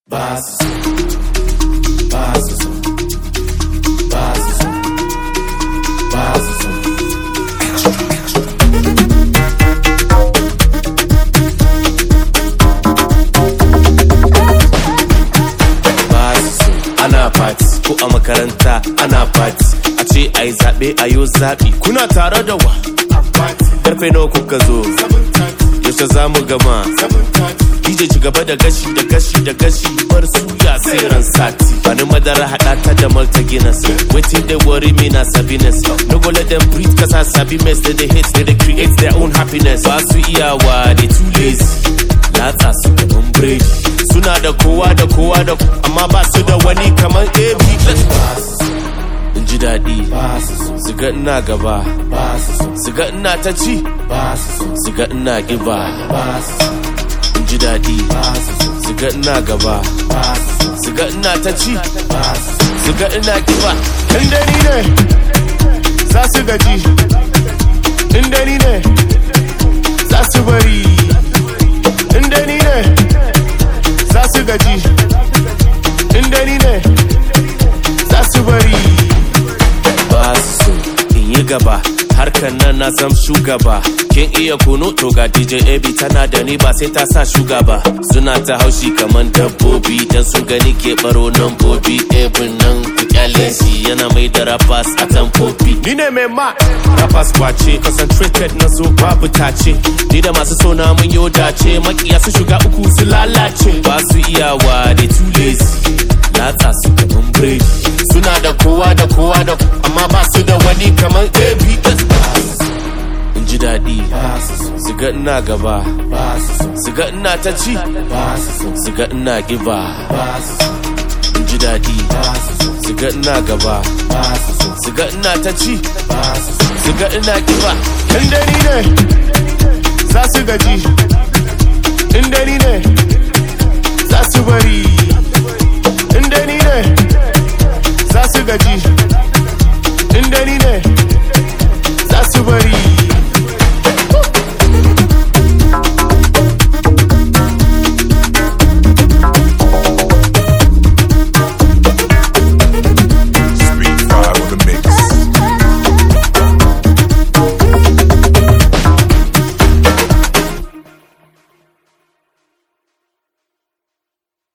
ba su so ba su so ba su so ba su so ba su so ana party ko a makaranta ana party a ce a yi zaɓe a yo zaɓi kuna tare da wa karfe nawa kuka zo yaushe za mu gama DJ ci gaba da gashi da gashi da gashi bar suya sai ran sati bani madara hada ta da malta guinness waiting they worry me na sabiness no go let them breathe cause I sabi mess they dey hate they dey create their own happiness ba su iyawa they too lazy latsa su kaman biredi suna da kowa da kowa da amma ba su da wani kaman AB in ji daɗi su ga ina gaba su ga ina ta ci su ga ina ƙiba in ji daɗi su ga ina gaba su ga ina ta ci su ga ina ƙiba in dani ne za su gaji in dani ne za su bari in dani ne za su gaji in dani ne za su bari ba su so in yi gaba harkar nan na san shugaba kin iya kunu to ga DJ AB tana da ni ba sai ta sa shugaba suna ta haushi kaman dabbobi dan sun gani ke baro nan bobi ebin nan ku kyale shi yana mai da rappers a tampopi ni ne mai ma rappers kwace concentrated na zo babu tace ni da masu sona mun yo dace makiya su shiga uku su lalace ba su iyawa da too lazy latsa su kaman biredi suna da kowa da kowa da amma ba su da wani kaman abs in ji daɗi su ga ina gaba su ga ina ta ci su ga ina ƙiba in ji daɗi su ga ina gaba su ga ina ta ci su ga ina ƙiba in dani ne za su gaji in dani ne za su bari in dani ne za su gaji in dani ne